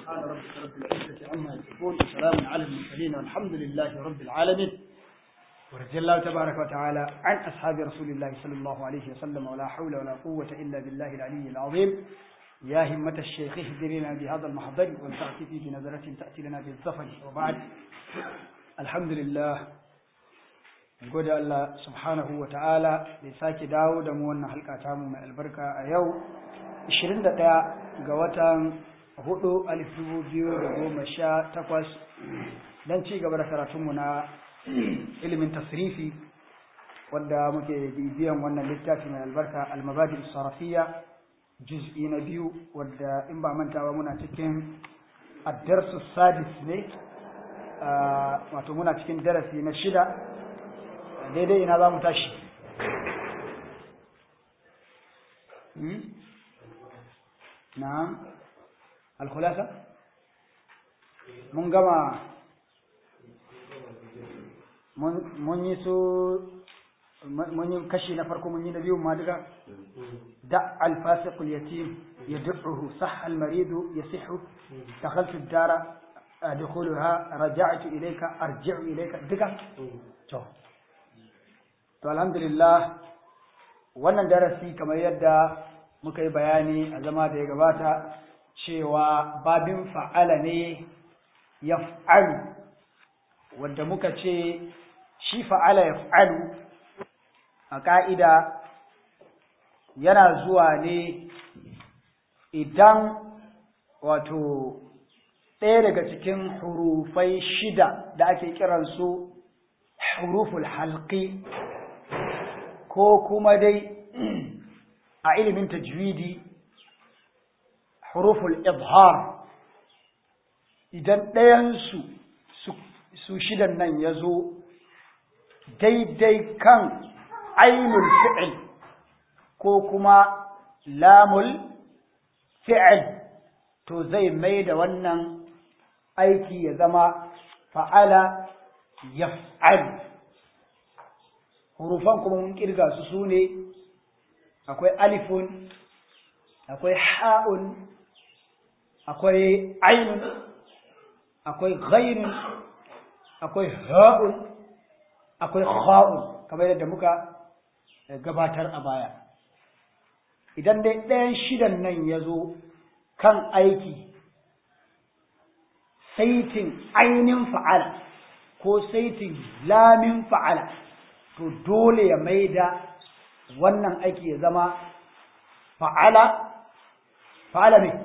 سبحان ربك رب العزة عما يصفون وسلام على المرسلين والحمد لله رب العالمين ورضي الله تبارك وتعالى عن أصحاب رسول الله صلى الله عليه وسلم ولا حول ولا قوة إلا بالله العلي العظيم يا همة الشيخ اهدرنا بهذا المحضر والتأتي بنظرة تأتي لنا بالظفر وبعد الحمد لله gode Allah subhanahu wa ta'ala da sake dawo da mu wannan halka tamu mai albarka a yau 21 ga watan 4 alif takwas don ci gaba da karatunmu na ilimin tasrifi wanda muke bibiyan wannan littafi mai albarka almabadi sarafiya juz'i na biyu wadda in ba mantawa muna cikin addarsu sadis ne wato muna cikin darasi na shida daidai ina za mu tashi na alkhulasa mun gama mun yi su mun yi kashi na farko mun yi na biyu ma duka da alfasiqul yatim yad'uhu sah almaridu yasihu dakhaltu ad-dara adkhuluha raja'tu ilayka arji'u ilayka duka to to alhamdulillah wannan darasi kamar yadda muka yi bayani a zama da ya gabata cewa babin fa'ala ne ya fa'alu wadda muka ce shi fa'ala ya fa'alu a ƙa'ida yana zuwa ne idan wato ɗaya daga cikin hurufai shida da ake kiransu huruful halki ko kuma dai a ilimin tajwidi huruful izhar idan ɗayansu su shidan nan ya zo daidai kan ainul fi'il ko kuma lamul fi'il to zai mai da wannan aiki ya zama fa'ala yaf'al hurufan kuma mun kirga su su ne akwai alifun akwai ha'un akwai ainun akwai ghainun akwai ha'un akwai kha'un kamar yadda muka gabatar a baya idan dai ɗayan shidan nan ya zo kan aiki saitin ainin fa'ala ko saitin lamin fa'ala to dole ya maida wannan aiki ya zama fa'ala fa'ala ne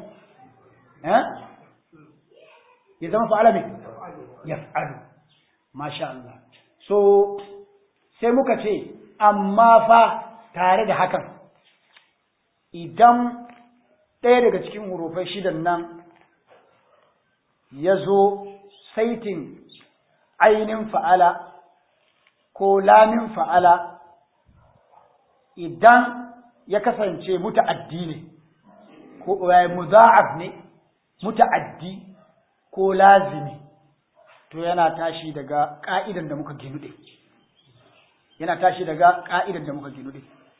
ya zama fa'ala ne ya fa'alu masha Allah so sai muka ce amma fa tare da hakan idan ɗaya daga cikin hurufai shidan nan ya zo saitin ainin fa'ala ko lamin fa'ala idan ya kasance muta'addi ne ko muza'af ne muta'addi ko lazimi to yana tashi daga ka'idan da muka ginude yana tashi daga ka'idan da muka ginude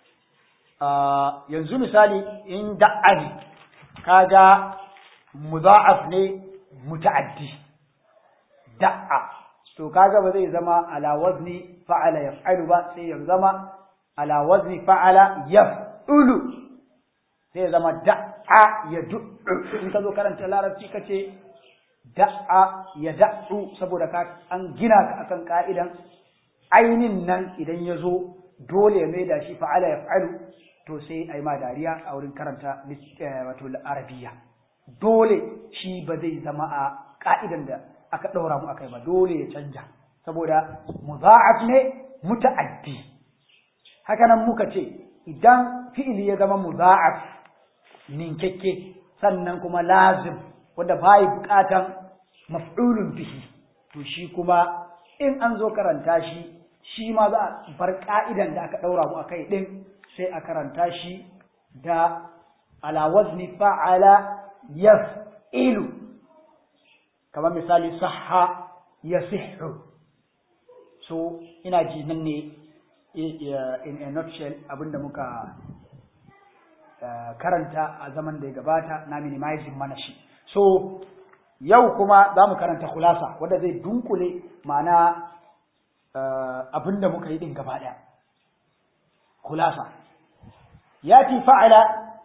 yanzu misali in da'ani kaga muza'af ne muta'addi da'a to kaga ba zai zama ala wazni fa'ala yaf'alu ba sai ya zama ala wazni fa'ala yaf'ulu sai ya zama da'a ya du'u in ka zo karanta larabci kace da'a ya da'u saboda ka an gina ka akan ka'idan ainin nan idan ya zo dole ya maida shi fa'ala yaf'alu to sai ai ma dariya a wurin karanta wato arabiya dole shi ba zai zama a ka'idan da aka ɗaura mu akai ba dole ya canja saboda muza'af ne muta'addi haka nan muka ce idan fi'ili ya zama muza'af ninkekke sannan kuma lazim wanda bai bukatan maf'ulun bihi to shi kuma in an zo karanta shi shi ma za a bar ka'idan da aka ɗaura mu akai din sai a karanta shi da ala wazni fa'ala yaf'ilu kamar misali sahha ya sihhu so ina ji nan ne in a nutshell abinda muka karanta a zaman da ya gabata na minimizing mana shi so yau kuma za mu karanta khulasa wanda zai dunkule ma'ana abin da muka yi din gaba ɗaya khulasa ya ci fa'ala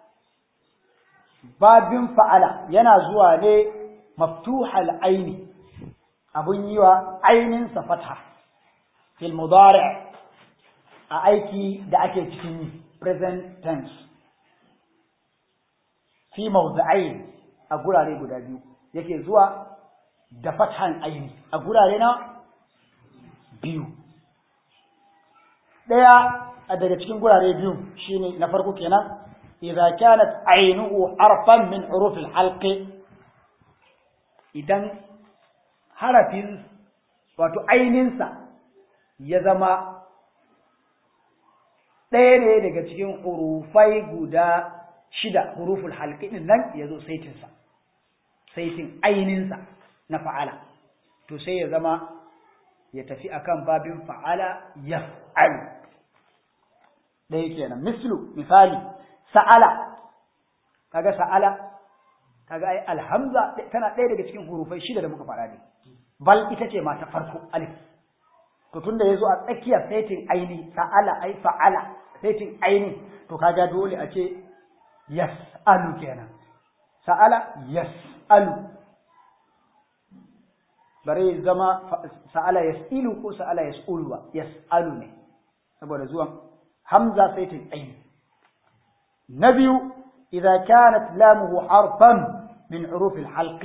babin fa'ala yana zuwa ne maftuhal aini abun yi wa aininsa fatha fil mudari a aiki da ake cikin present tense fi mawdu'ain a gurare guda biyu yake zuwa da fathan aini a gurare na biyu daya daga cikin gurare biyu shine na farko kenan idza kanat ainuhu harfan min huruf al-halq idan harafin wato aininsa ya zama ɗaya ne daga cikin hurufai guda shida huruful halqi din nan yazo saitinsa saitin aininsa na fa'ala to sai ya zama ya tafi akan babin fa'ala yaf'alu ɗaya kenan mislu misali sa'ala kaga sa'ala kaga ai alhamza tana ɗaya daga cikin hurufai shida da muka faɗa ne bal ita ce ma ta farko alif to tunda yazo a tsakiyar saitin aini sa'ala ai fa'ala saitin aini to kaga dole a ce yas'alu kenan sa'ala yas'alu bare zama sa'ala yas'ilu ko sa'ala yas'ulu ba yas'alu ne saboda zuwan hamza saitin aini na biyu idza kanat lamuhu harfan min huruf al-halq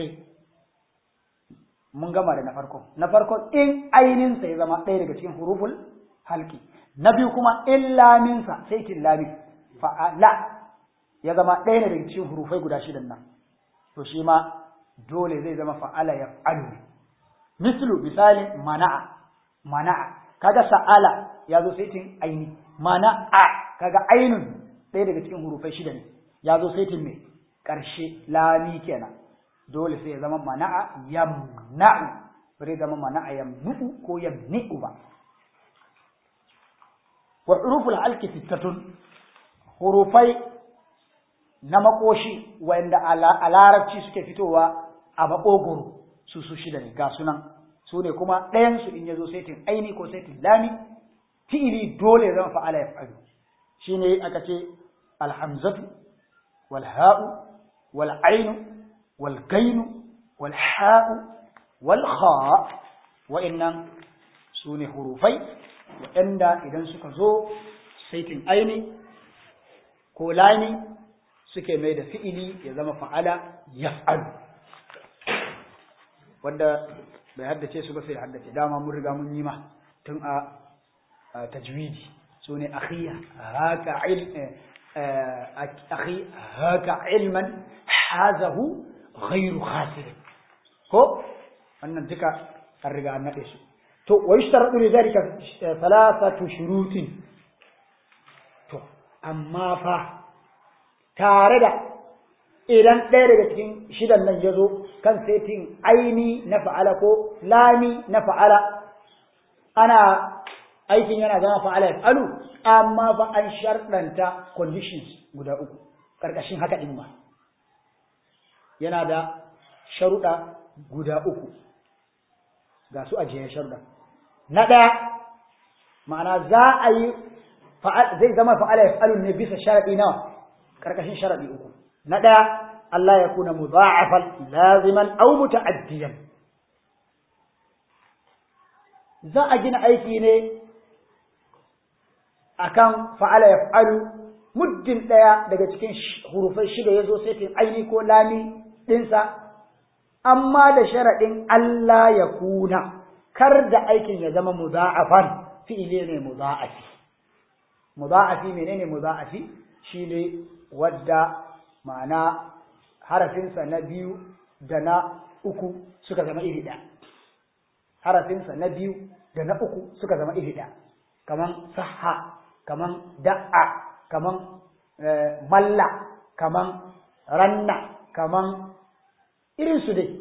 mun gama da na farko na farko in ainin sa ya zama ɗaya daga cikin huruful halqi na biyu kuma in lamin sa saitin lami fa'ala ya zama ɗaya ne daga cikin hurufai guda shidan nan to shi ma dole zai zama fa'ala ya fa'alu mislu misali mana'a mana'a kaga sa'ala ya zo saitin aini mana'a kaga ainun ɗaya daga cikin hurufai shida ne ya zo saitin mai ƙarshe lami kenan dole sai ya zama mana'a yamna'u bare zama mana'a yamnu'u ko yamni'u ba wa huruful halki sittatun hurufai na makoshi wanda a larabci suke fitowa a maƙogoro su su shida ne ga sunan su ne kuma ɗayansu in ya zo saitin aini ko saitin lami fi'ili dole zama fa'ala ya fa'alu shi ne aka ce alhamzatu wal ha'u wal ainu wal gainu wal ha'u wal kha wa'annan su ne hurufai waɗanda idan suka zo saitin aini ko lami suke mai da fi'ili ya zama fa'ala yaf'alu wanda bai haddace su ba sai haddace dama mun riga mun yi ma tun a tajwidi su ne akhiya haka akhi haka ilman hazahu ghairu khasir ko wannan duka an riga an nade su to wa yushtaradu li dhalika thalathatu shurutin to amma fa tare da idan ɗaya daga cikin shidan nan ya zo kan setin aini na fa'ala ko lami na fa'ala ana aikin yana zama fa'ala ya alu amma fa an sharɗanta conditions guda uku ƙarƙashin haka ɗin ba yana da sharuɗa guda uku ga su ajiye sharuɗa na ɗaya ma'ana za a yi zai zama fa'ala ya alu ne bisa sharaɗi nawa ƙarƙashin sharaɗi uku na ɗaya Allah ya kuna mudha'afan laziman aw muta'addiyan za a gina aiki ne akan fa'ala yaf'alu muddin ɗaya daga cikin hurufai shida ya zo sai aini ko lami ɗinsa amma da sharaɗin Allah ya kuna kar da aikin ya zama mudha'afan fi'ile ne mudha'afi mudha'afi menene mudha'afi shine wadda ma'ana harafinsa na biyu da na uku suka zama iri ɗaya harafinsa na biyu da na uku suka zama iri ɗaya kaman saha kaman da'a kaman malla kaman ranna kaman irinsu dai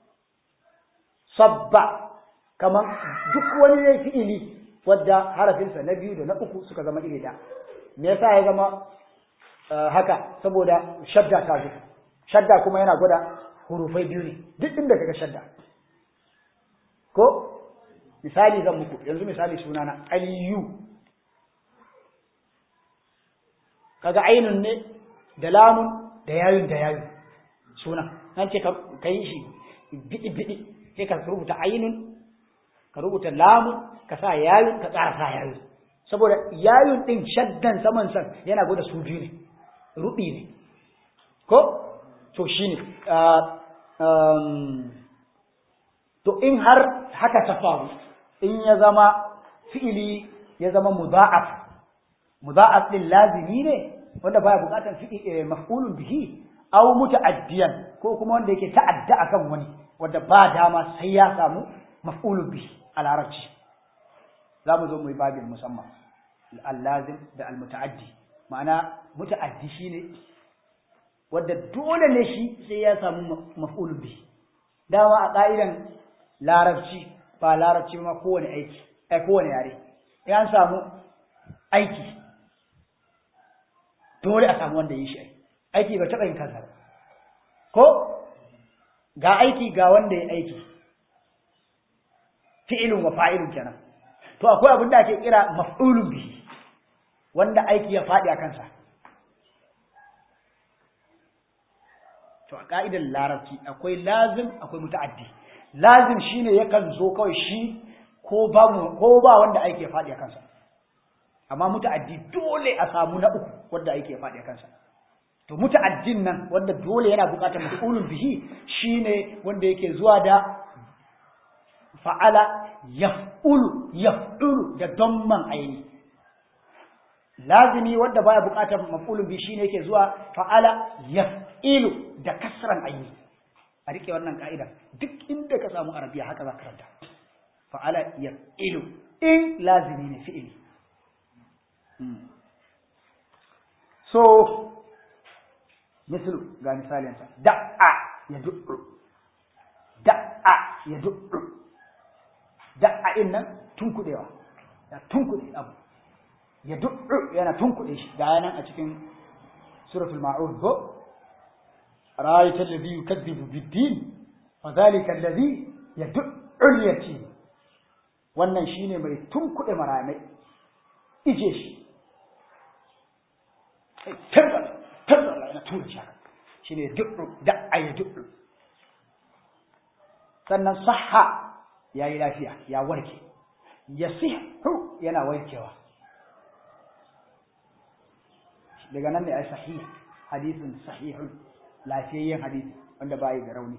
sabba kaman duk wani ne fi'ili wadda harafinsa na biyu da na uku suka zama iri ɗaya me yasa ya zama haka saboda shadda ta zo shadda kuma yana gwada hurufai biyu ne duk inda kaga shadda ko misali zan muku yanzu misali sunana aliyu kaga ainun ne da lamun da yayun da yayun suna nan ce ka yi shi bidi bidi sai ka rubuta ainun ka rubuta lamun ka sa yayun ka tsara sa yayun saboda yayun din shaddan saman san yana gwada su biyu ne rubi ne ko to shine to in har haka ta faru in ya zama fi'ili ya zama mudha'af mudha'af din lazimi ne wanda baya bukatar fi'ili maf'ulun bihi aw muta'addiyan ko kuma wanda yake ta'adda akan wani wanda ba dama sai ya samu maf'ulun bihi a larabci za mu zo mu yi babin musamman al-lazim da al-muta'addi ma'ana muta'addi shine wanda dole ne shi sai ya samu maf'ulun bihi dama a ka'idan larabci ba larabci ma kowane aiki ai kowane yare ya samu aiki dole a samu wanda yi shi aiki ba taɓa yin kansa ko ga aiki ga wanda ya aiki fi'ilun wa fa'ilun kenan to akwai abin da ake kira maf'ulun bihi wanda aiki ya faɗi a kansa to a ka'idar larabci akwai lazim akwai muta'addi lazim shine yakan zo kawai shi ko ba ko ba wanda aiki ya faɗi a kansa amma muta'addi dole a samu na uku wanda aiki ya faɗi a kansa to muta'addin nan wanda dole yana buƙatar maf'ulun bihi shine wanda yake zuwa da fa'ala yaf'ulu yaf'ulu da damman aini lazimi wanda baya buƙatar maf'ulun bihi shine yake zuwa fa'ala yaf'ilu da kasran aini a rike wannan ka'ida duk inda ka samu arabiya haka za ka karanta fa'ala yaf'ilu in lazimi ne fi'ili so mislu ga misalinsa da'a ya du'u da'a ya du'u da'a in nan tunkuɗewa ya tunkuɗe abu ya du'u yana tunkuɗe shi ga yanan a cikin suratul ma'ud ko ra'ayta alladhi yukazzibu bid-din fa dhalika alladhi yad'u al-yatim wannan shine mai tunkuɗe maramai ije shi tabbata tabbata yana tura shi haka shine du'u da'a ya du'u sannan sahha yayi lafiya ya warke yasihu yana warkewa daga nan ne ai sahih hadisin sahihun lafiyayyen hadisi wanda ba yi da rauni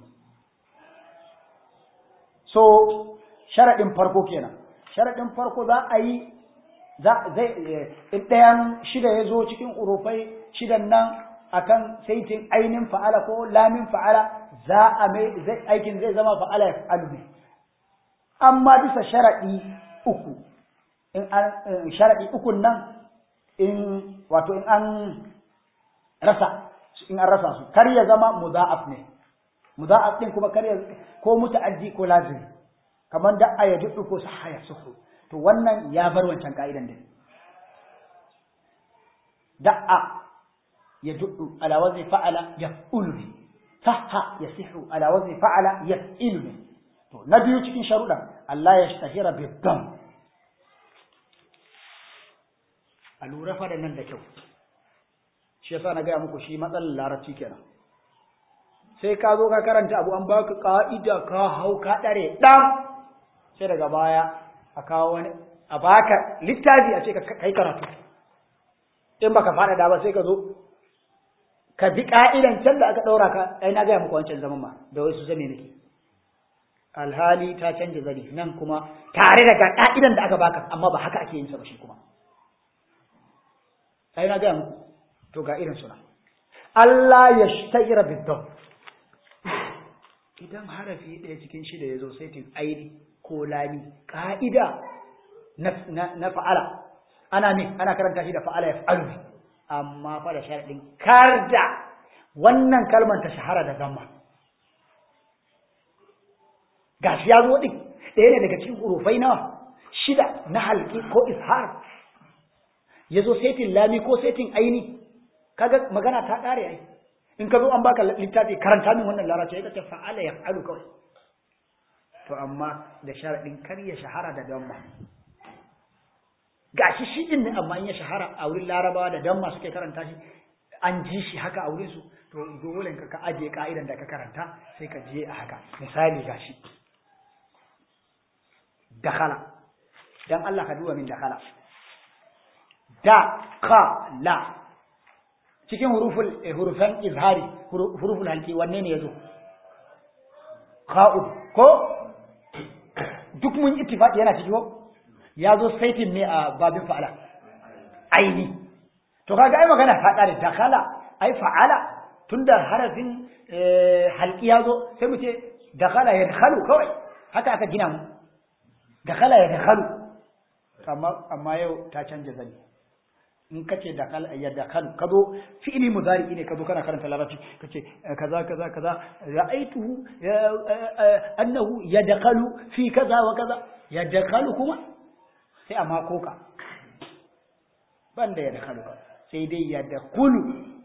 so sharaɗin farko kenan sharaɗin farko za a yi zai in ɗayan shida ya zo cikin urufai shidan nan akan saitin ainin fa'ala ko lamin fa'ala za a mai aikin zai zama fa'ala ya fa'alu ne amma bisa sharaɗi uku in an sharaɗi ukun nan in wato in an rasa in an rasa su kar ya zama mudha'af ne mudha'af din kuma kar ya ko muta'addi ko lazimi kamar da aya dudu ko sahaya suhu to wannan ya bar wancan ka'idan din da'a ya dudu ala wazni fa'ala yaf'ulu bi sahha yasihu ala wazni fa'ala yaf'ilu bi to na biyu cikin sharuɗan Allah ya shahira bi dam a lura fa da nan da kyau shi yasa na gaya muku shi matsalar larabci kenan sai ka zo ka karanta abu an baka ka'ida ka hau ka dare dan sai daga baya a kawo wani a baka littafi a ce ka kai karatu in baka fada da ba sai ka zo ka bi ka'idan can da aka daura ka ai na gaya muku wancan zaman ma da wasu zame nake alhali ta canja zari nan kuma tare da ka'idan da aka baka amma ba haka ake yin sa ba shi kuma ai na gaya muku to ga irin suna Allah ya shtahira bidon idan harafi ɗaya cikin shida ya zo saitin aini ko lami ƙa'ida na fa'ala ana ne ana karanta shi da fa'ala ya fa'alu ne amma fa da sharaɗin kar da wannan kalmar ta shahara da zama gashi ya zo ɗin ɗaya ne daga cikin hurufai nawa shida na halki ko ishar ya zo setin lami ko setin aini kaga magana ta ƙare ai in ka zo an baka littafi karanta min wannan larabci ya ce fa'ala yaf'alu kawai to amma da sharadin kar ya shahara da damma gashi shi din ne amma in ya shahara a wurin larabawa da damma suke karanta shi an ji shi haka a wurin su to dole ka aje ka'idan da ka karanta sai ka je a haka misali gashi dakhala dan Allah ka duba min dakhala da ka la cikin huruful hurufan izhari huruful halki wanne ne yazo kha'u ko duk mun ittifaqi yana ciki ko yazo saitin ne a babin fa'ala aini to kaga ai magana ta kare dakhala ai fa'ala tunda harafin halki yazo sai mu ce dakhala yadkhalu kawai haka aka gina mu dakhala yadkhalu amma amma yau ta canja zani in kace dakal ya dakal kazo fi'li mudari ne kazo kana karanta larabci kace kaza kaza kaza ra'aituhu annahu yadkhalu fi kaza wa kaza yadkhalu kuma sai amma koka banda yadkhalu sai dai yadkhulu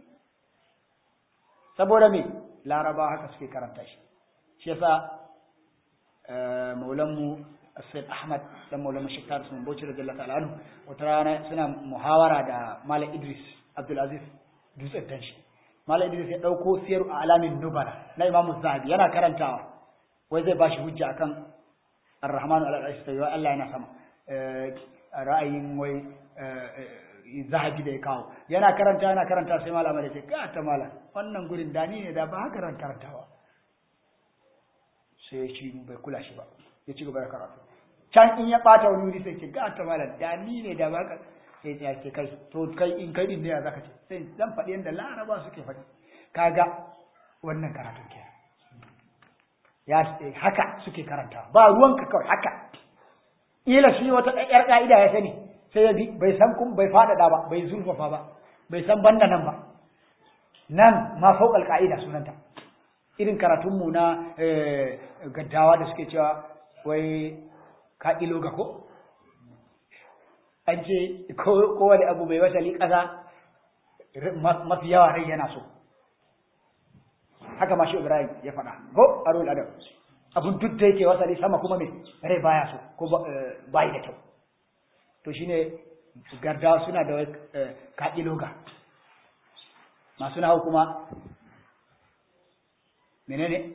saboda me laraba haka suke karanta shi shi yasa maulanmu Said Ahmad dan Maulana Sheikh Taris mun Bauchi radiyallahu ta'ala anhu wata rana suna muhawara da Malam Idris Abdul Aziz dutsen tanshi Malam Idris ya dauko siyar a alamin nubala na Imam Zahabi yana karantawa wai zai bashi hujja akan Ar-Rahman al-Arsh wa Allah yana sama ra'ayin wai Zahabi da ya kawo yana karanta yana karanta sai Malam ya ce ka ta malam wannan gurin dani ne da ba haka ran karantawa sai shi bai kula shi ba ya ci gaba da karatu can in ya bata wani wuri sai ce ga ta malam da ni ne da baka sai ya ce kai to kai in kai din ne ya zaka ce sai zan faɗi yanda laraba suke faɗi kaga wannan karatu ke ya haka suke karanta ba ruwanka kawai haka ila shi wata yar ka'ida ya sani sai ya bi bai san kun bai faɗaɗa ba bai zurfafa ba bai san banda nan ba nan ma fauƙal ka'ida sunanta irin karatunmu na gaddawa da suke cewa wai ka ilo ga ko an ce kowane abu mai wasali ƙasa mafi yawa rai yana so haka ma shi ibrahim ya faɗa ko a ruwan adam abun duk da yake wasali sama kuma mai rai baya so ko bayi da kyau to shine gardawa suna da ka ilo ga masu nahu kuma menene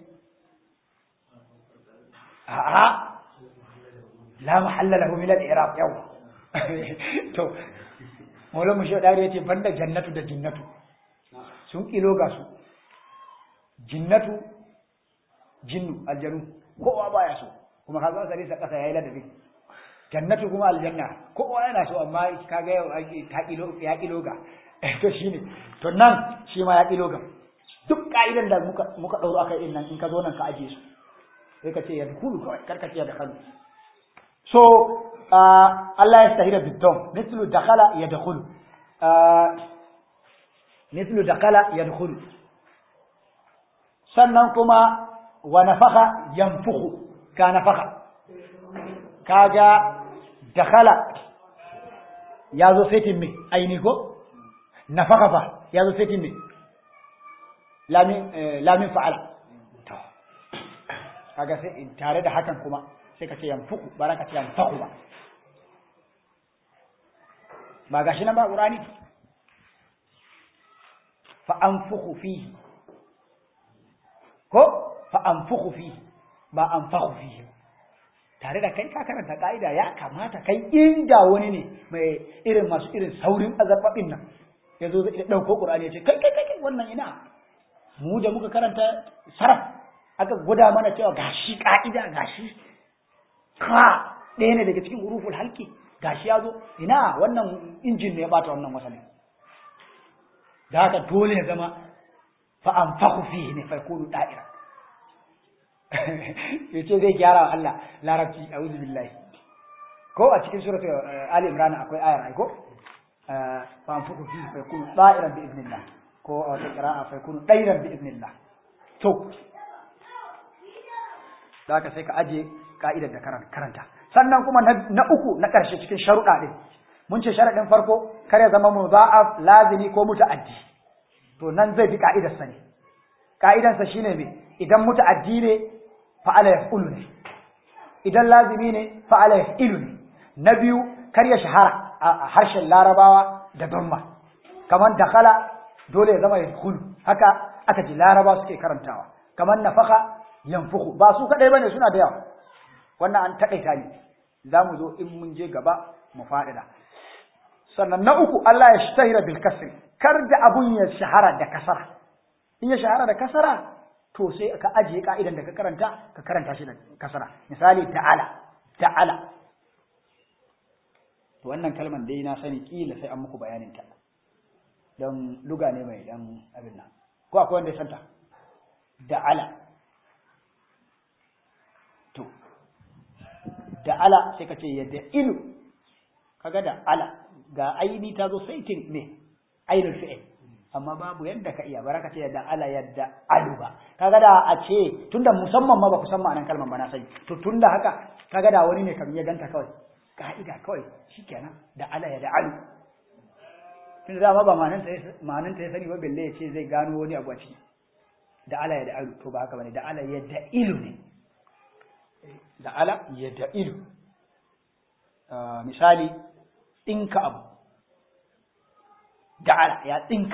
a'a la mahalla lahu min al-i'rab yau to maulan mu shaidari yace banda jannatu da jinnatu sun kilo ga su jinnatu jinnu aljanu kowa baya so kuma kaga sai sa kasa yayi ladabi jannatu kuma aljanna kowa yana so amma kaga yau ta kilo ya kilo ga to shine to nan shi ma ya kilo ga duk ka'idan da muka muka dauro akai din nan in ka zo nan ka aje su sai ka ce ya dukulu kawai karka ce da kanu so Allah ya stahira bidon mislu dakhala ya dakhulu mislu dakhala ya dakhulu sannan kuma wa nafakha yanfukhu ka nafakha kaga dakhala ya zo setin me aini ko nafakha fa ya zo setin me lamin lamin fa'ala kaga sai tare da hakan kuma sai ka ce yanfuku ba za ka ce yanfaku ba ba gashi nan ba ƙurani fa anfuku fihi ko fa anfuku fihi ba anfaku fihi tare da kai ka karanta ka'ida ya kamata kai inda wani ne mai irin masu irin saurin azababin nan ya zo zai ɗauko ƙurani ya ce kai kai kai wannan ina mu da muka karanta saraf aka gwada mana cewa gashi ka'ida gashi ka ɗaya ne daga cikin huruful halki gashi ya zo ina wannan injin ne ya bata wannan wasali da haka dole ya zama fa an fahu fihi ne fa yakunu da'ira yace zai gyara wa Allah larabci a'udhu billahi ko a cikin suratu ali imran akwai ayar ai ko fa an fahu fihi fa yakunu da'iran bi idnillah ko a wata qira'a fa yakunu da'iran bi idnillah to da haka sai ka aje ka'idar da karanta sannan kuma na uku na ƙarshe cikin sharuɗa ɗin mun ce sharaɗin farko kar ya zama mudha'af lazimi ko muta'addi to nan zai bi ka'idar sa ne ka'idansa shine me idan muta'addi ne fa'ala yaf'ulu ne idan lazimi ne fa'ala yaf'ilu ne na biyu kar ya shahara a harshen larabawa da damma kamar dakhala dole ya zama yadkhulu haka aka ji laraba suke karantawa kamar nafaka yanfuku ba su kadai bane suna da yawa wannan an takaita ne zamu zo in mun je gaba mu faɗida sannan na uku Allah ya shtahira bil kasri kar da abun ya shahara da kasara in ya shahara da kasara to sai ka ajiye ka'idan da ka karanta ka karanta shi da kasara misali ta'ala ta'ala to wannan kalman dai na sani kila sai an muku bayanin ta don luga ne mai dan abin nan ko akwai wanda ya santa da'ala to da'ala sai ka ce yadda ilu kaga da'ala ga aini ta zo saitin ne ainul fi'il amma babu yadda ka iya baraka ce yadda ala yadda alu ba kaga da a ce tunda musamman ma ba ku san ma'anar kalmar ba na sani to tunda haka kaga da wani ne kam ya ganta kawai ka'ida kawai shikenan da ala yadda alu tunda dama ba ma'anar ta ma'anar ta ya sani ba belle ya ce zai gano wani abu a ciki da ala yadda alu to ba haka bane da ala yadda ilu ne da ala yadda ilu misali ɗinka abu da'ala ya tsinka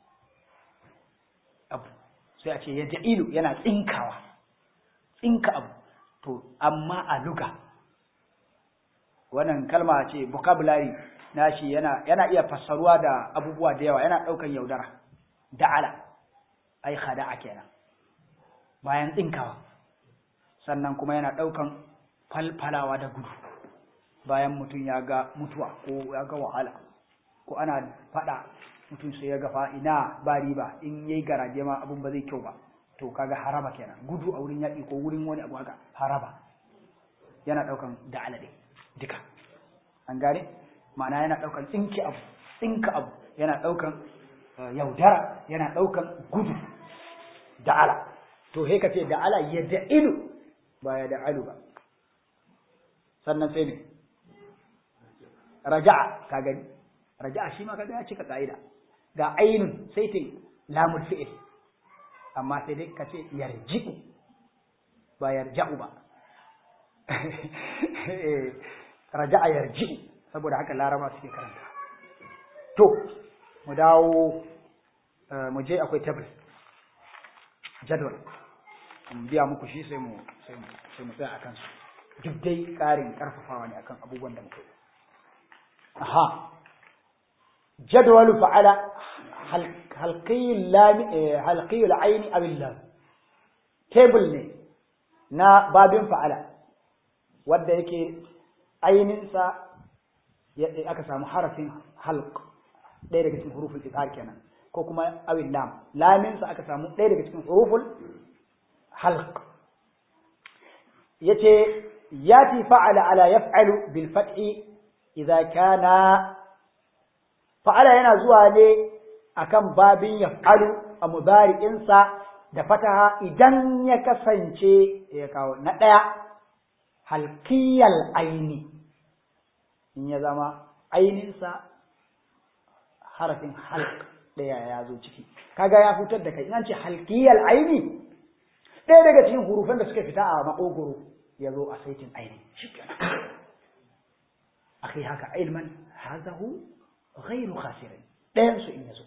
abu sai a ce ya ja'ilu yana tsinkawa tsinka abu to amma a luga wannan kalma ce vocabulary nashi yana yana iya fassaruwa da abubuwa da yawa yana ɗaukan yaudara da'ala ai khada'a kenan bayan tsinkawa sannan kuma yana ɗaukan falfalawa da gudu bayan mutum ya ga mutuwa ko ya ga wahala ko ana faɗa mutum sai ya ga fa ina ba riba in yayi garaje ma abun ba zai kyau ba to kaga haraba kenan gudu a wurin yaƙi ko wurin wani abu haka haraba yana ɗaukan da alade duka an gane ma'ana yana ɗaukan tsinki abu tsinka abu yana ɗaukan yaudara yana ɗaukan gudu da'ala to he ka ce da'ala ya da'ilu ba ya da'alu ba sannan sai ne raja'a ka gani raja'a shi ma kaga ya cika ka'ida ga ainun sai ta lamul fi'il amma sai dai ka ce yarji'u ba yarja'u ba raja'a yarji'u saboda haka laraba suke karanta to mu dawo mu je akwai tabl jadwal biya muku shi sai mu sai mu sai mu tsaya akan su duk dai ƙarin ƙarfafawa ne akan abubuwan da muka yi aha jadwalu fa'ala halqiyul lam halqiyul ayn aw lam table ne na babin fa'ala wanda yake ainin sa aka samu harafin halq ɗaya daga cikin huruful iqar kenan ko kuma awil lam lamin sa aka samu ɗaya daga cikin huruful halq yace yati fa'ala ala yaf'alu bil fathi idza kana fa'ala yana zuwa ne akan babin yaf'alu a mudari'in sa da fataha idan ya kasance ya kawo na daya halqiyal aini in ya zama ainin sa harafin halq daya ya zo ciki kaga ya fitar da kai in an ce halqiyal aini ɗaya daga cikin hurufan da suka fita a makogoro ya zo a saitin aini shi kenan akhi haka ilman hazahu ghairu khasirin ɗayan su in yazo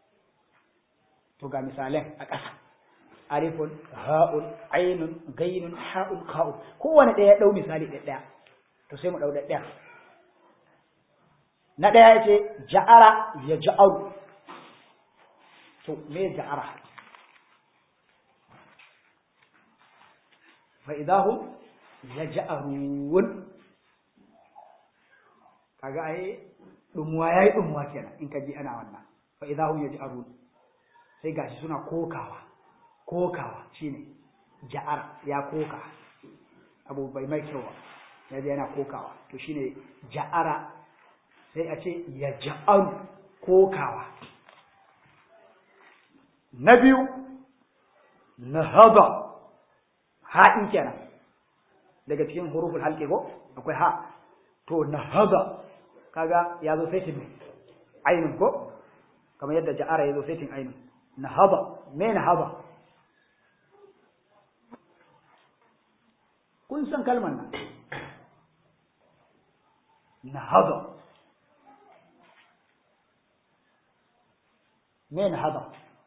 to ga misalan a ƙasa alifun ha'un ainun gainun ha'un kha'un kowane ɗaya ɗau misali ɗaya ɗaya to sai mu ɗau ɗaya na ɗaya ya ce ja'ara ya ja'aru to me ja'ara fa idahum yaj'arun kaga ai dumuwa yayi dumuwa kenan in ka ji ana wannan fa idahum yaj'arun sai gashi suna kokawa kokawa shine ja'ar ya koka abu bai mai kyau ba yaji yana kokawa to shine ja'ara sai a ce ya ja'aru kokawa na biyu nahada ha'in kenan daga cikin huruful halqi ko akwai ha to nahada kaga ya zo saitin ne ainun ko kamar yadda ja'ara ya zo saitin ainun nahada me nahada kun san kalmar nan nahada me nahada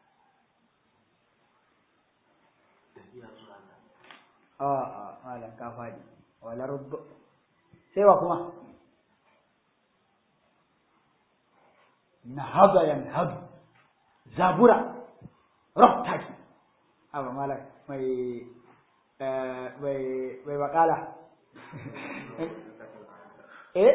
a a malam ka fadi wala rubb sai wa kuma nahada yanhadu zabura raftaki abu malam mai mai mai bakala eh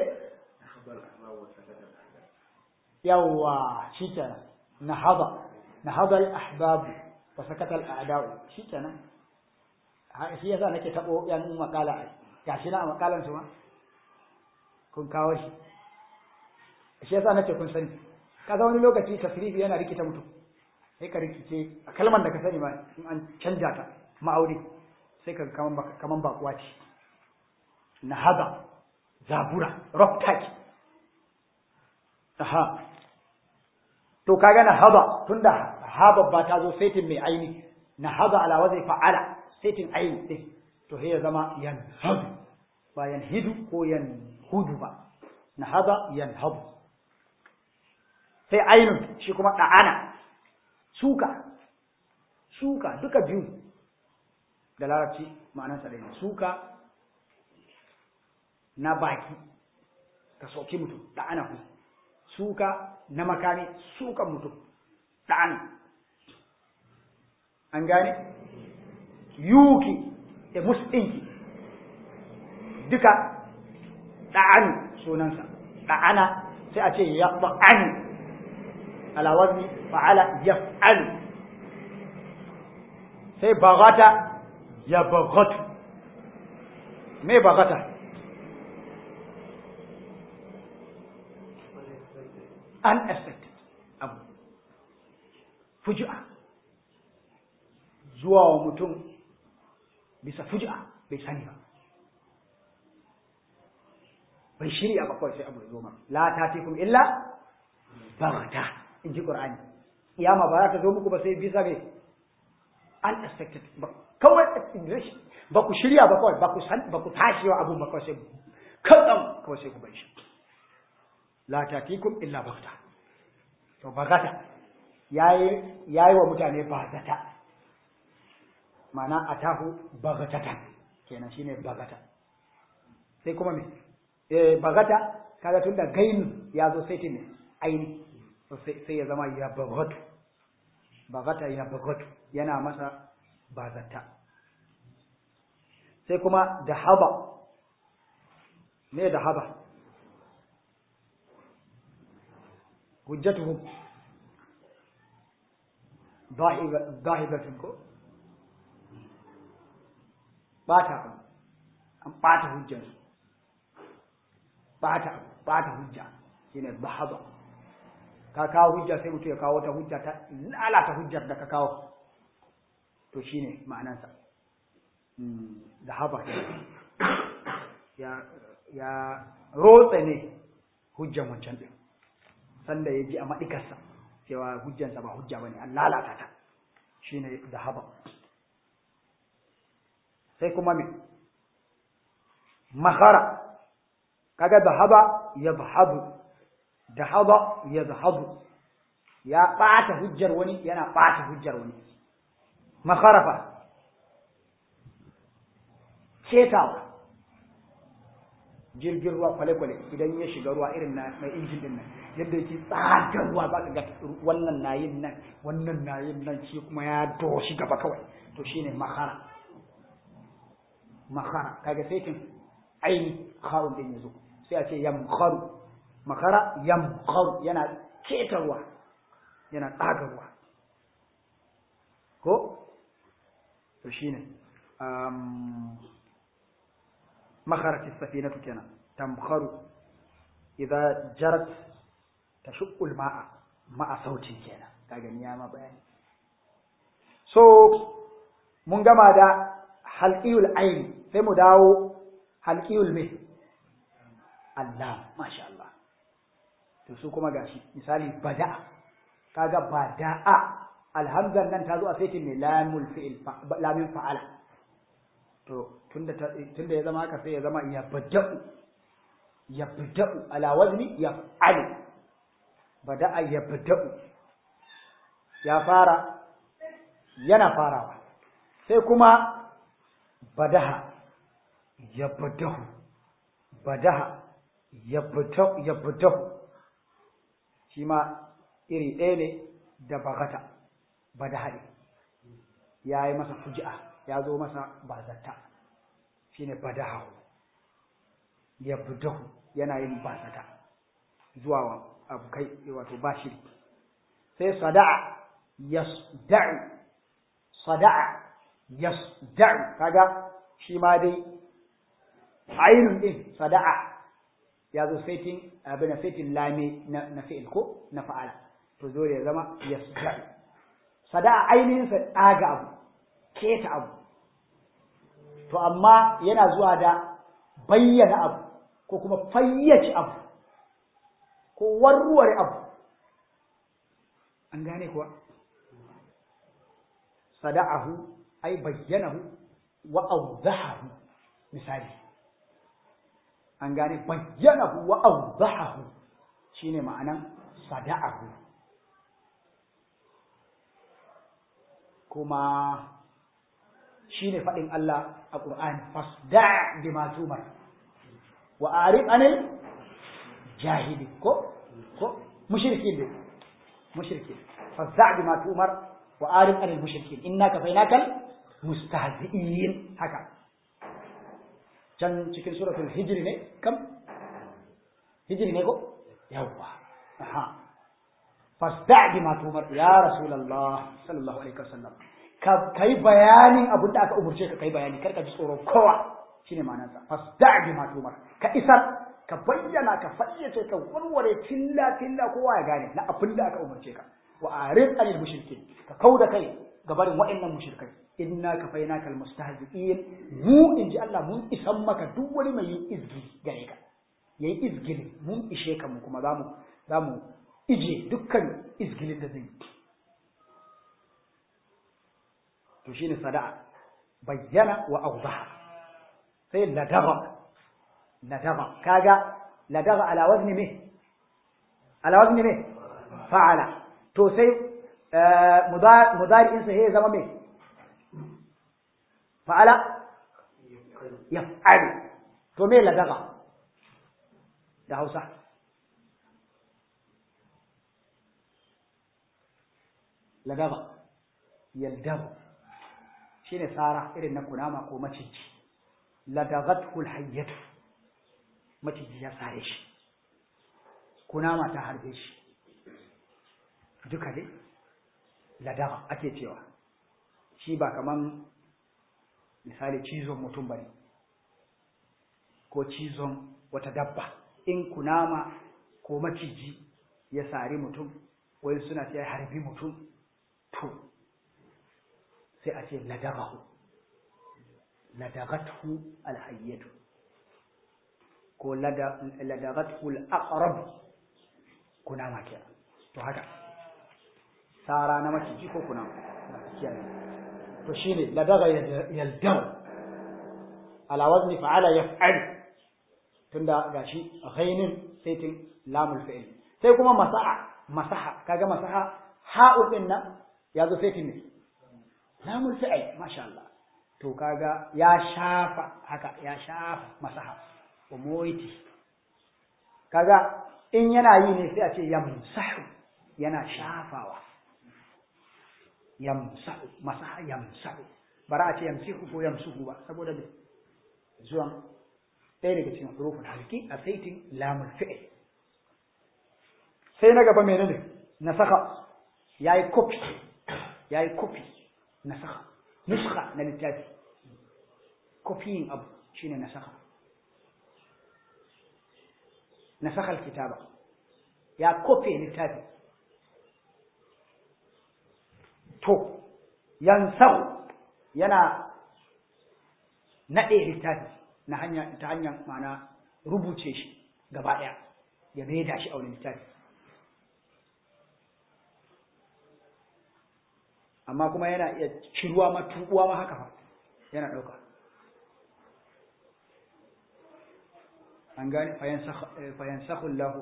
yawa shikenan nahada nahada al-ahbab wa sakata al-a'da shikenan shi yasa nake tabo yan makala gashi na makalan su ma kun kawo shi shi yasa nake kun sani kaga wani lokaci tasrifi yana rikita mutum sai ka rikice a kalmar da ka sani ma in an canja ta ma'auri sai ka kaman kaman bakuwa ce nahada zabura rock taki aha to kaga nahada tunda haba ba ta zo saitin mai aini nahada ala wazai fa'ala saitin aini din to sai ya zama yanhadu ba yanhidu ko yanhudu ba nahada yanhadu sai ainun shi kuma da'ana suka suka duka biyu da larabci ma'anarsa da suka na baki ka soki mutum da'ana ku suka na makami sukan mutum da'ana an gane yuki da musɗinki duka da'anu sunansa da'ana sai a ce ya ba'ani ala wazni fa'ala yaf'alu sai bagata ya bagatu me bagata unexpected abu fuji'a zuwa wa mutum bisa fuji'a bai sani ba bai shirya ba kawai sai abu ya zo ma la tatikum illa bagata in ji qur'ani kiyama ba za ta zo muku ba sai bisa ga unexpected ba kawai ba ku shirya ba kawai ba ku san ba ku tashi wa abun ba kawai sai kadan kawai sai ku bar shi la tatikum illa bagata to bagata yayi yayi wa mutane bagata ma'ana atahu bagatatan kenan shine bagata sai kuma me eh bagata kaga tunda gain ya zo sai ne aini sai ya zama ya bagatu bagata ya bagatu yana masa bazata sai kuma da haba me da haba hujjatuhu zahibatun ko bata an bata hujjansu bata bata hujja shine bahaba ka kawo hujja sai mutum ya kawo wata hujja ta lalata hujjar da ka kawo to shine ma'anansa da haba ya ya rotse ne hujjan wancan din sanda ya ji a maɗikarsa cewa hujjansa ba hujja bane an lalata ta shine da haba sai kuma me mahara kaga da haba ya zahabu da haba ya zahabu ya ɓata hujjar wani yana ɓata hujjar wani makarafa cetawa jirgin ruwa kwale-kwale idan ya shiga ruwa irin na mai injin din nan yadda yake tsagar ruwa za ka ga wannan nayin nan wannan nayin nan shi kuma ya doshi gaba kawai to shine makara makara kaga sai kin aini kharun din yazo sai a ce yamkharu makara yamkharu yana keta ruwa yana tsaga ruwa ko to shine um makharat as-safinatu kenan tamkharu idza jarat tashqu al-ma'a ma'a sautin kenan kaga ni ya ma bayani so mun gama da halqiyul ayn sai mu dawo halqiyul me Allah masha Allah to su kuma gashi misali bada'a kaga bada'a alhamzan nan ta zo a saitin ne lamul fi'il lamin fa'ala to tunda tunda ya zama haka sai ya zama yabda'u yabda'u ala wazni yaf'alu bada'a yabda'u ya fara yana farawa sai kuma badaha yabdahu badaha yabdahu yabdahu shi ma iri ɗaya ne da bagata badaha ne ya yi masa fuji'a ya zo masa bazata shi ne badahahu yabdahu yana yin bazata zuwa abu kai wato bashiri sai sada'a yasda'u sada'a yasda'u kaga shi ma dai ainun din sada'a ya zo saitin abin saitin lame na fi'il ko na fa'ala to dole ya zama yasda'u sada'a ainihin sa daga abu keta abu to amma yana zuwa da bayyana abu ko kuma fayyace abu ko warware abu an gane kuwa sada'ahu ay bayyanahu wa awdahahu misali an gane bayyanahu wa awdahahu shine ma'anan sada'ahu kuma shine fadin Allah a Qur'ani fasda' bima tumar wa arif anil jahili ko ko mushrikin ne mushrikin fasda' bima tumar wa arif anil mushrikin inna kafainakal mustahzi'in haka can cikin suratul hijri ne kam hijri ne ko yawwa aha fasda' bima tumar ya rasulullah sallallahu alaihi wasallam ka kai bayanin abin da aka umurce ka kai bayani kar ka ji tsoron kowa shine ma'anar sa fasda' bima tumar ka isar ka bayyana ka fayyace ka warware tilla tilla kowa ya gane na abin da aka umurce ka wa arif anil mushrikin ka kauda kai gabarin wa'annan mushrikai inna kafainakal mustahzi'in mu inji Allah mun isan maka duk wani mai yin izgi gare ka yayi izgili mun ishe ka mu kuma zamu zamu ije dukkan izgilin da zai yi to shine sada'a bayyana wa awdaha sai ladaba ladaba kaga ladaba ala wazni me ala wazni me fa'ala to sai mudari'insa sai ya zama mai fa'ala ya fa'ali to me ladaga da hausa ladaga yaldagu shi ne tsara irin na kunama ko maciji ladagatul hayyatu maciji ya sare shi kunama ta harbe shi duka dai ladaga ake cewa shi ba kaman misali cizon mutum bane ko cizon wata dabba in kunama ko maciji ya sari mutum wai suna ce harbi mutum to sai a ce ladagahu ladagathu alhayyatu ko ladagathu al-aqrab kunama kenan to haka sara na maciji ko kuna kiyaye to shine ladaga yaldau ala wazni fa'ala yaf'al tunda gashi ghainin saitin lamul fi'l sai kuma masaha masaha kaga masaha ha'u din nan yazo saitin ne lamul fi'l masha Allah to kaga ya shafa haka ya shafa masaha umoiti kaga in yana yi ne sai a ce yamsahu yana shafawa yamsahu masaha yamsahu bara a ce yamsihu ko yamsuhu ba saboda me zuwan ɗaya daga cikin hurufun halki a saitin lamul fi'il sai na gaba menene nasaka yayi copy yayi copy nasaka nuskha na littafi copying abu shine nasaka nasaka alkitaba ya copy littafi to yansahu yana naɗe littafi na hanya ta hanyar ma'ana rubuce shi gaba ɗaya ya maida shi a wani littafi amma kuma yana iya ciruwa ma tubuwa ma haka fa yana ɗauka an gane fayansakhu Allah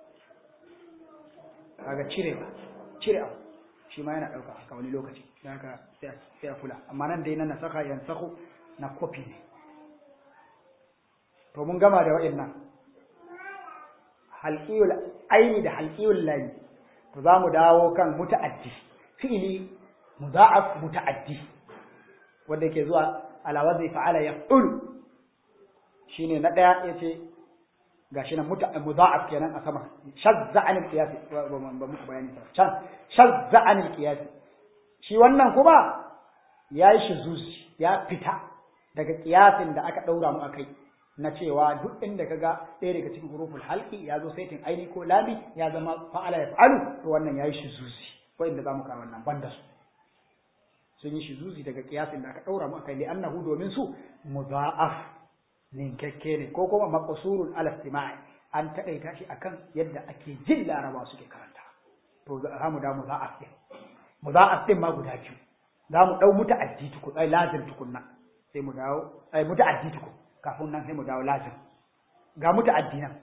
kaga cirewa cire abu shi ma yana ɗauka haka wani lokaci don haka sai a kula amma nan dai na nasaka yansahu na kofi ne to mun gama da waɗannan halqiyul aini da halqiyul layi to za mu dawo kan muta'addi fi'ili mudha'af muta'addi wanda yake zuwa ala wazni fa'ala yaf'ul shine na daya yace gashi nan mudha'af kenan a sama shazza anil qiyas ba muku bayani sa shazza anil qiyas shi wannan kuma yayi shizuzi ya fita daga qiyasin da aka daura mu akai na cewa duk inda kaga ɗaya daga cikin huruful halqi ya zo saitin aini ko lami ya zama fa'ala ya fa'alu to wannan yayi shizuzi ko inda zamu kawo wannan banda su sun yi shizuzi daga qiyasin da aka daura mu akai li annahu domin su mudha'af ninkakke ne ko kuma maqsurun ala istima'i an taƙaita shi akan yadda ake jin laraba suke karanta to za mu da mudha'af din mudha'af din ma guda biyu za mu dau muta'addi tukun ai lazim tukunna sai mu dawo ai muta'addi tukun kafin nan sai mu dawo lazim ga muta'addi nan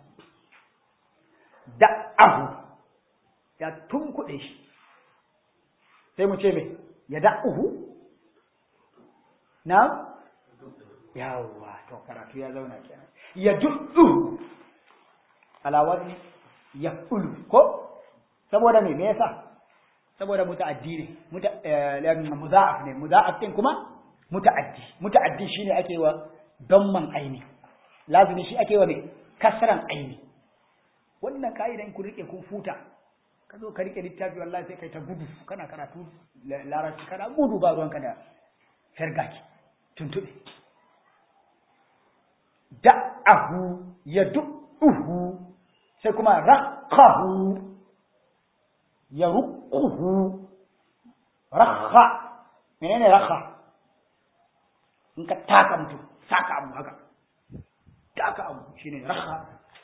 da'ahu ya tunkuɗe shi sai mu ce me ya da'uhu na yawwa to karatu ya zauna kenan ya duddu ala wazni yaqulu ko saboda me me yasa saboda muta'addi ne muta mudha'af ne mudha'af din kuma muta'addi muta'addi shine ake wa damman aini lazimi shi ake wa me kasran aini wannan ka'idan ku rike kun futa ka zo ka rike littafi wallahi sai kai ta gudu kana karatu larabci kana gudu ba ruwanka da fergaki tuntube da'ahu ya du'uhu sai kuma raqahu ya ruquhu rakha menene rakha in ka taka mutum taka abu haka taka abu shine rakha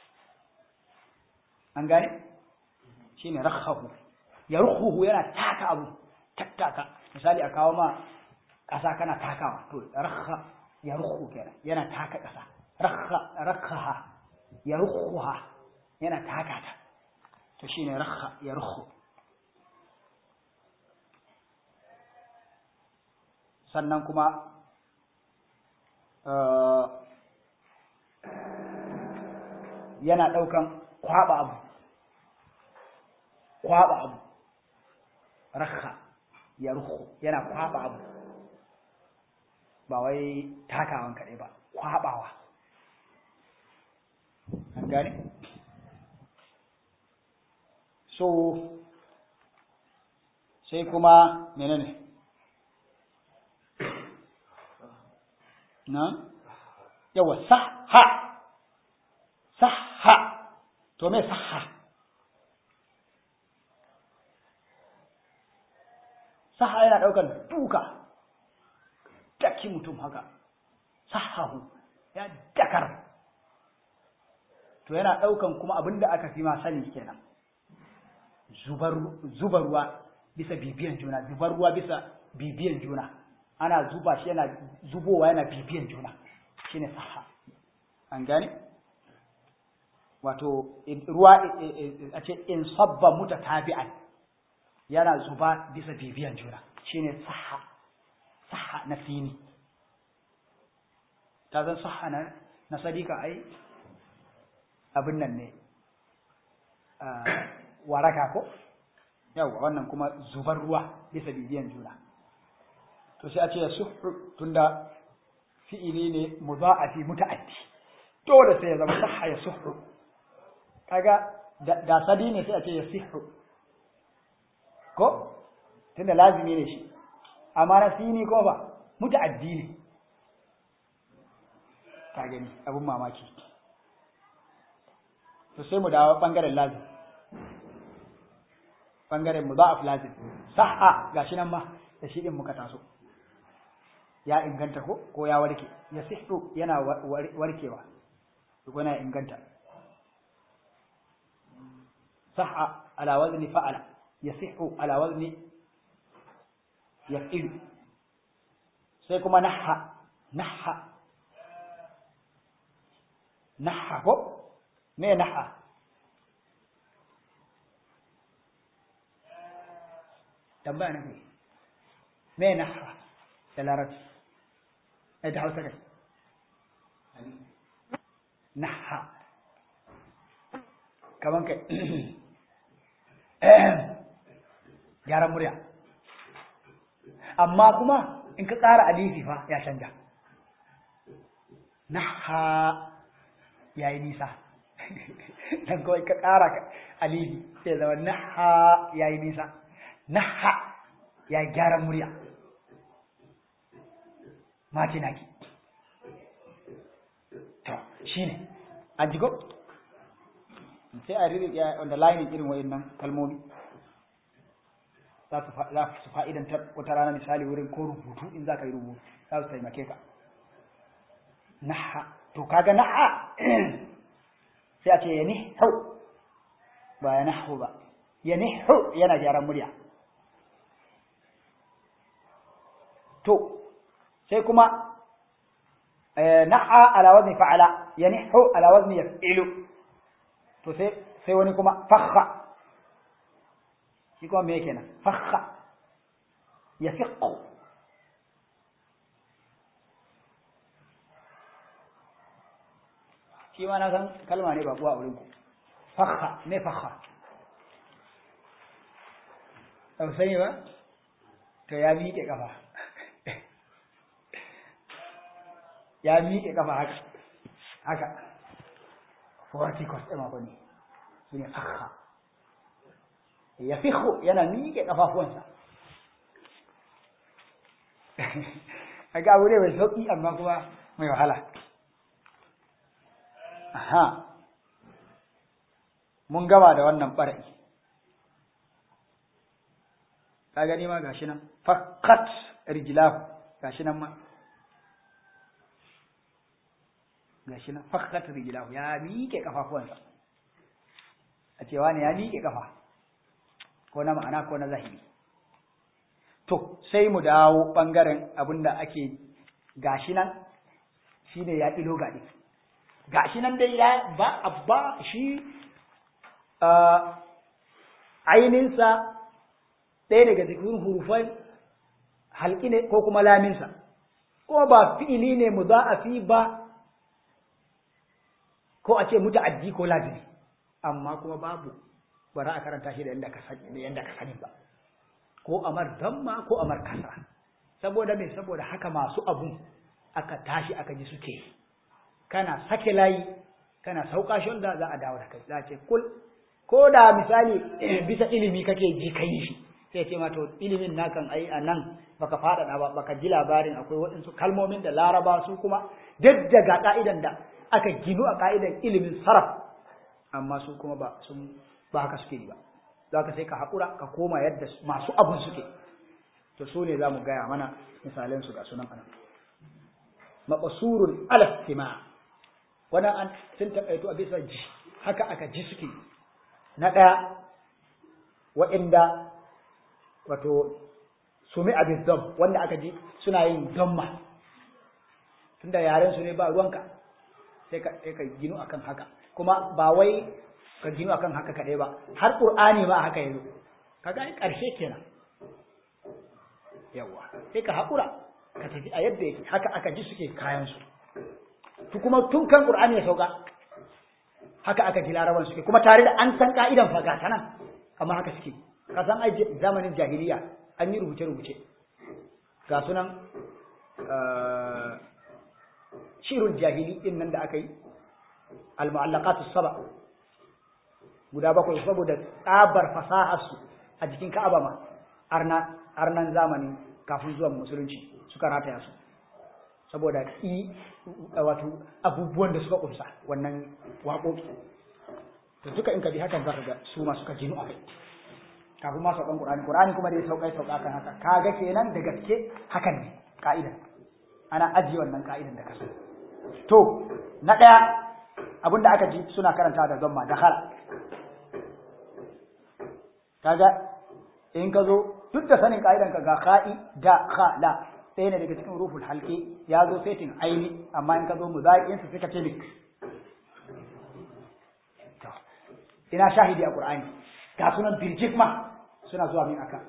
an gane shine rakhahu ya ruquhu yana taka abu tattaka misali a kawo ma ƙasa kana takawa to rakha ya ruhu kenan yana taka ƙasa rakha rakhaha ya ruhuha yana taka ta to shine rakha ya ruhu sannan kuma yana ɗaukan kwaɓa abu kwaɓa abu rakha ya ruhu yana kwaɓa abu ba wai takawan kaɗai ba kwaɓawa an gane so sai kuma menene na yawa saha saha to me saha saha yana ɗaukar duka daki mutum haka sahahu ya dakar to yana ɗaukan kuma abin da aka fi ma sani kenan zubar ruwa bisa bibiyan juna zubar ruwa bisa bibiyan juna ana zuba shi yana zubowa yana bibiyan juna shine saha an gane wato ruwa a ce in sabba mutatabi'an yana zuba bisa bibiyan juna shine saha saha na sini ta zan saha na na sadika ai abin nan ne waraka ko yawa wannan kuma zubar ruwa bisa bibiyan juna to sai a ce suhu tunda fi'ili ne mudha'afi muta'addi dole sai ya zama sahha ya suhu kaga da sadi ne sai a ce ya sihu ko tunda lazimi ne shi amma na sini ko ba muta'addi ne ka gani abun mamaki to sai mu dawo bangaren lazim bangaren mudha'af lazim sahha gashi nan ma da shi din muka taso ya inganta ko ko ya warke ya sihu yana warkewa duk wani inganta sahha ala wazni fa'ala yasihu ala wazni yaf'ilu sai kuma nahha nahha nahha ko me naha tambaya na kai me naha da larabci ai da hausa kai naha kaman kai gyaran murya amma kuma in ka ƙara alifi fa ya canja naha ya yi nisa dan kawai ka ƙara alifi sai zama naha ya yi nisa naha ya yi gyaran murya mati naki to shi ne an jigo sai a riri ya wanda layin irin wayan nan kalmomi za su fa'idantar wata rana misali wurin ko rubutu in za ka yi rubutu za su taimake ka naha to kaga naha sai a ce ya nihu ba ya nahu ba ya nihu yana gyaran murya to sai kuma naha ala wazni fa'ala ya nihu ala wazni yaf'ilu to sai sai wani kuma fakha shi kuma me kenan fakha ya fiqu shi ma na san kalma ne ba kuwa a wurin ku fakha me fakha ba sani ba to ya miƙe kafa ya miƙe kafa haka haka verticals ɗin abu ne su ne fakha ya fiho yana miƙe ƙafafuwansa a ga abu ne mai sauƙi amma kuma mai wahala aha mun gama da wannan ɓarai ka gani ma gashi nan fakat rijilahu gashi nan ma gashi nan fakat rijilahu ya miƙe ƙafafuwansa a cewa ne ya miƙe ƙafa ko na ma'ana ko na zahiri to sai mu dawo ɓangaren abinda ake gashi nan shi ne ya ilo gaɗi gashi nan dai ya ba abba shi aininsa ɗaya daga cikin hurufai halki ne ko kuma laminsa ko ba fi'ili ne mu za a fi ba ko a ce muta'addi ko lazimi amma kuma babu ba za a karanta shi da yadda ka sani da yadda ka sani ba ko amar damma ko amar kasra saboda me saboda haka masu abun aka tashi aka ji suke kana sake layi kana sauka shi wanda za a dawo da kai za a ce kul ko da misali bisa ilimi kake ji kai shi sai ce ma to ilimin nakan ai a nan baka faɗaɗa ba baka ji labarin akwai waɗansu kalmomin da laraba su kuma duk daga ka'idan da aka ginu a ka'idan ilimin saraf amma su kuma ba sun ba haka suke yi ba za ka sai ka haƙura ka koma yadda masu abun suke to su ne za mu gaya mana misalan su ga sunan anan maqsurun ala istima wannan an sun taƙaito a bisa ji haka aka ji suke na ɗaya waɗanda wato sumi abin dam wanda aka ji suna yin damma tunda yaren su ne ba ruwanka sai ka sai ka ginu akan haka kuma ba wai ka ginu akan haka kaɗai ba har qur'ani ma haka yazo kaga ai ƙarshe kenan yawa sai ka haƙura ka tafi a yadda yake haka aka ji suke kayan su to kuma tun kan qur'ani ya sauka haka aka ji laraban suke kuma tare da an san ka'idan fa ga nan amma haka suke ka san ai zamanin jahiliya an yi rubuce rubuce ga sunan shirul jahili din nan da aka yi al-mu'allaqatus saba guda bakwai saboda tsabar fasahar su a jikin Ka'aba ma arna arnan zamanin kafin zuwan musulunci suka rataya su saboda i wato abubuwan da suka kunsa wannan waƙoƙi to duka in ka bi hakan zaka ga su ma suka jinu akai kafin ma saukan Qur'ani Qur'ani kuma da ya sauka sauka kan haka kaga kenan da gaske hakan ne ka'ida ana ajiye wannan ka'idan da kaso to na daya abinda aka ji suna karanta da zamma da khala kaga in ka zo duk da sanin ka'idan ka ga kha'i da khala ɗaya ne daga cikin ruful halki ya zo fetin aini amma in ka zo muzai'in su suka ce mix ina shahidi a qur'ani ga sunan birjik ma suna zuwa min aka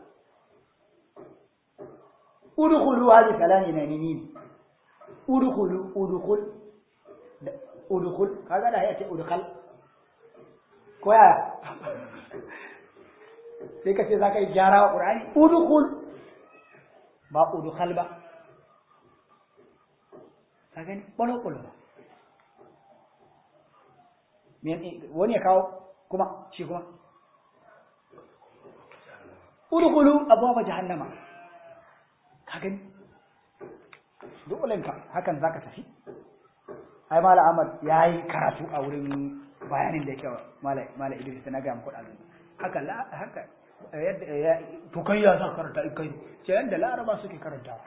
udkhulu hadi kalani na nini udkhulu udkhul udkhul kaga da ya ce udkhal ko ya sai ka ce zaka yi gyara wa qur'ani udkhul ba udkhal ba ka gani bolo bolo wani ya kawo kuma shi kuma udkhulu abwaba jahannama ka gani dolenka hakan zaka tafi ai mala ahmad yayi karatu a wurin bayanin da yake mala mala idris na ga muku dazu haka la haka yadda to kai ya sa karanta kai ce yanda laraba suke karanta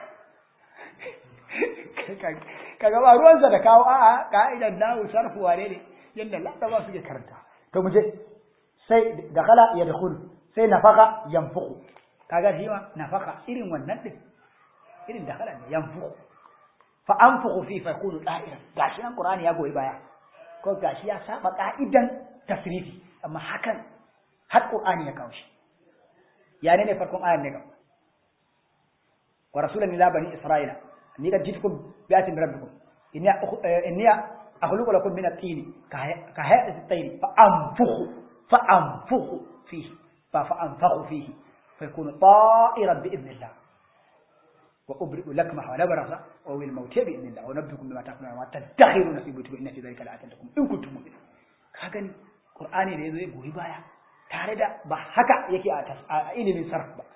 kaga ba ruwansa da kawo a'a ka'idan nahu sarfu wane ne yanda laraba suke karanta to mu je sai dakhala yadkhulu sai nafaka yanfuku kaga shi ma nafaka irin wannan din irin dakhala ne yanfuku fa anfuku fi fa yakunu da'iran gashi nan qur'ani ya goyi baya ko gashi ya saba ka'idan tasrifi amma hakan har qur'ani ya kawo shi ya ne ne farkon ayan ne ga wa rasulan ila bani isra'ila ni kad jitukum bi atin rabbikum inni inni akhluqu lakum min at-tin ka hayati at-tayr fa anfukhu fa anfukhu fihi فأنفخ فيه فيكون طائرا بإذن الله وأبرئ لكمه ونبرس وأوي الموت بإذن الله ونبئكم بما تأكلون وما تدخرون في بيوتكم إن في ذلك لآية لكم إن كنتم مؤمنين كاغني قرآني ne yazo ya goyi baya tare da ba haka yake a ilimin sarf ba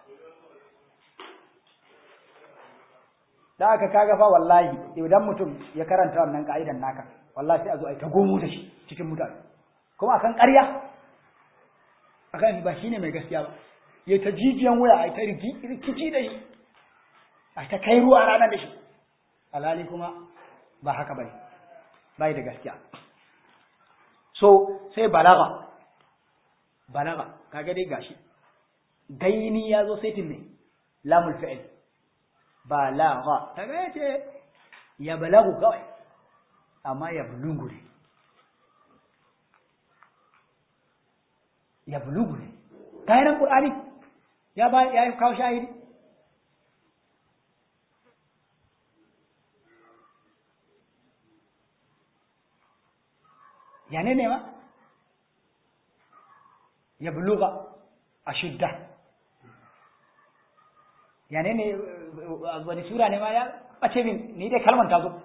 da aka kaga fa wallahi idan mutum ya karanta wannan ka'idan naka wallahi sai a zo a yi ta gomo da shi cikin mutane kuma akan ƙarya akan ba shine mai gaskiya ba ya ta jijiyan wuya a ta rikici da shi a ta kai ruwa ranar da shi alhali kuma ba haka bane bai da gaskiya so sai balaga balaga kaga dai gashi gaini ya zo saitin ne lamul fi'il balaga kaga yace ya balagu kawai amma ya bulungu ne ya bulugu ne kayan qur'ani ya ba ya kawo shahidi ya ne ne ma ya buluga ashidda ya ne ne wani sura ne ma ya bace min ni dai kalman ta zo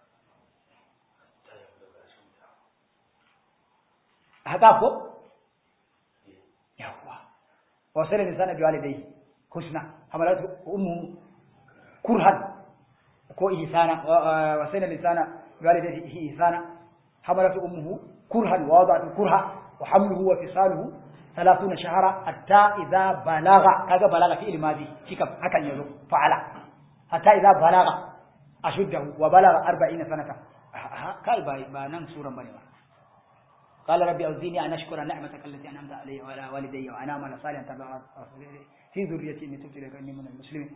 haka ko yawwa wasala lisana bi walidayhi husna hamalatu ummu kurhan ko ihsana wasala lisana bi walidayhi ihsana hamalatu ummuhu kurhan wa wada'tu kurha wa hamluhu wa fisaluhu 30 shahra hatta idha balagha kaga balagha fi ilmadi kika hakan yazo fa'ala hatta idha balagha ashuddahu wa balagha 40 sanata kai ba nan suran bane ba قال ربي أوزيني أن أشكر نعمتك التي أنعمت علي وعلى والدي وأن أعمل صالحا تبع في ذريتي إني تبت إليك إني من المسلمين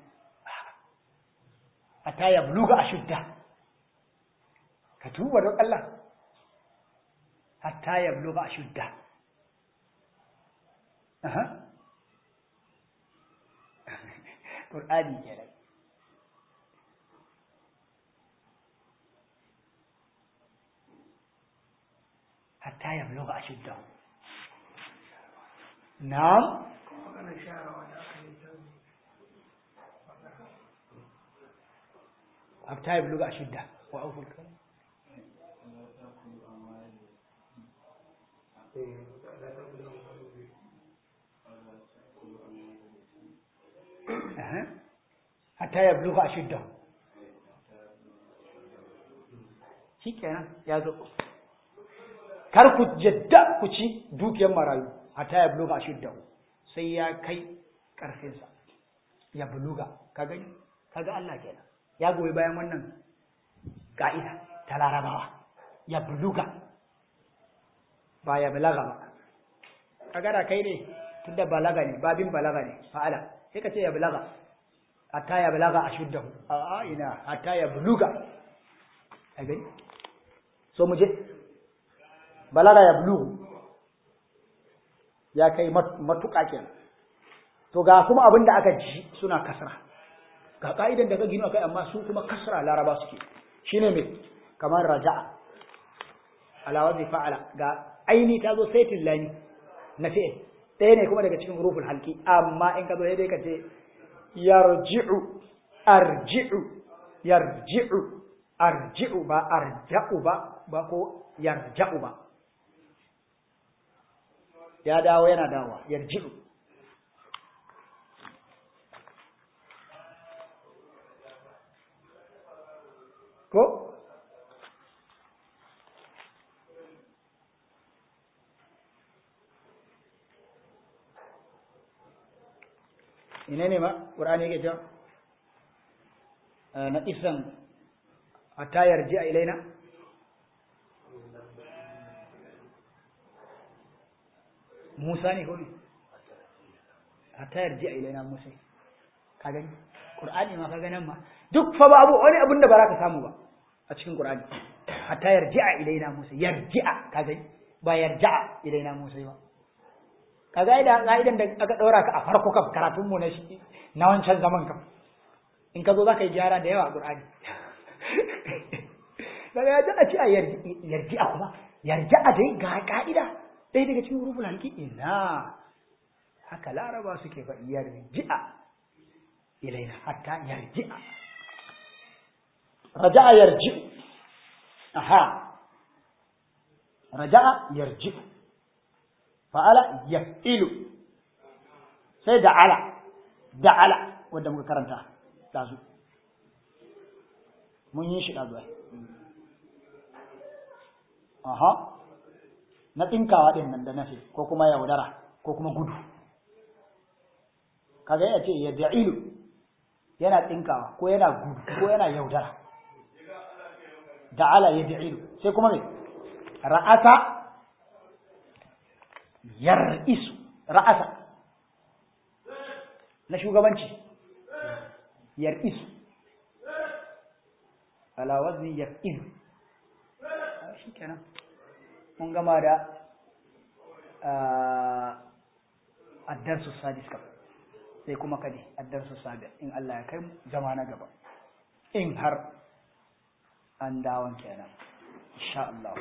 حتى يبلغ أشده كتوب رب الله حتى يبلغ أشده أها قرآني يا حتى يبلغ أشده نعم حتى يبلغ أشده وأوفوا الكلام أه. حتى يبلغ أشده shi kenan ya zo kar ku jadda ku ci dukiyar marayu hatta ya buluga shidda sai ya kai karfinsa ya buluga ka gani kaga Allah kenan ya goyi bayan wannan ka'ida ta larabawa ya buluga ba ya balaga ba kaga da kai ne tunda balaga ne babin balaga ne fa'ala sai ka ce ya balaga hatta ya balaga ashuddahu a ina hatta ya buluga ka gani so mu je balaga ya bulugu ya kai matuƙa kenan to ga kuma abin da aka ji suna kasra ga ka'idan da ka gino kai amma su kuma kasra laraba suke shine me kamar raja'a ala wazi fa'ala ga aini ta zo saitin lani na fi'il ɗaya ne kuma daga cikin huruful halki amma in ka zo dai ka ce yarji'u arji'u yarji'u arji'u ba arja'u ba ba ko yarja'u ba ya dawo yana dawowa yarji'u ko ina ne ma ƙur'ani yake cewa na isan a tayar ji a ilaina musa ne kawai a tayar ji a ilaina musa ka gani ƙur'ani ma ka ganin ma duk fa babu wani abin da ba za ka samu ba a cikin ƙur'ani a tayar ji a ilaina musa yarji'a ka gani ba yarja'a ilaina musa ba ka ga idan ka'idan da aka ɗaura ka a farko kam karatun mu na shi na wancan zaman kam in ka zo za ka yi gyara da yawa a Qur'ani daga ya ji a ci a yarji a kuma yarji a dai ga ka'ida ɗaya daga cikin huruful halki ina haka laraba suke faɗi yarji'a ilaina hatta yarji'a raja'a yarji'u aha raja'a yarji'u fa'ala yaf'ilu sai da'ala da'ala wanda muka karanta dazu mun yi shi dazu aha na tsinkawa din nan da nafi ko kuma yaudara ko kuma gudu kaga ya ce yad'ilu yana tsinkawa ko yana gudu ko yana yaudara da'ala yad'ilu sai kuma me ra'asa yar'isu ra'asa na shugabanci yar'isu ala wazni yar'isu shi kenan mun gama da addarsu sadis kam sai kuma kadi addarsu sabi in Allah ya kai mu zama na gaba in har an dawon kenan insha Allah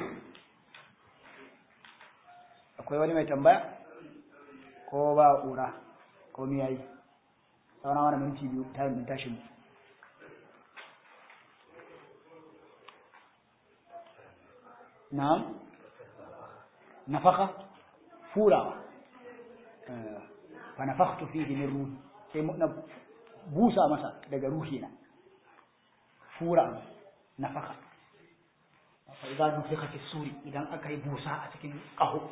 akwai wani mai tambaya ko ba ƙura ko mi yayi sauna wani minti biyu ta yi tashi mu na'am nafaka furawa fa nafakhtu fihi min ruhi sai na busa masa daga ruhina fura nafaka fa idza nufikha fi suri idan aka yi busa a cikin ƙaho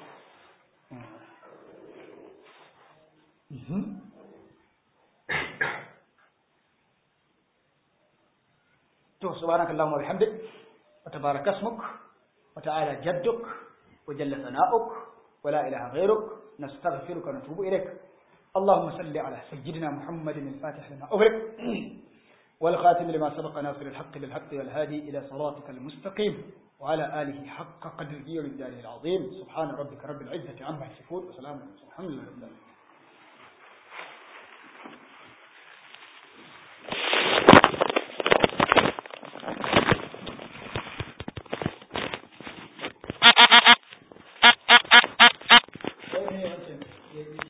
to subhanakallahumma wa bihamdik wa tabaraka ismuk wa ta'ala jadduk wa jalla sana'uk wa la ilaha ghayruk nastaghfiruka wa natubu ilayk اللهم صل على سيدنا محمد الفاتح لما أغلق والخاتم لما سبق ناصر الحق بالحق والهادي إلى صراطك المستقيم وعلى آله حق قدره ومقداره العظيم سبحان ربك رب العزة عما يصفون وسلام على المرسلين الحمد لله رب العالمين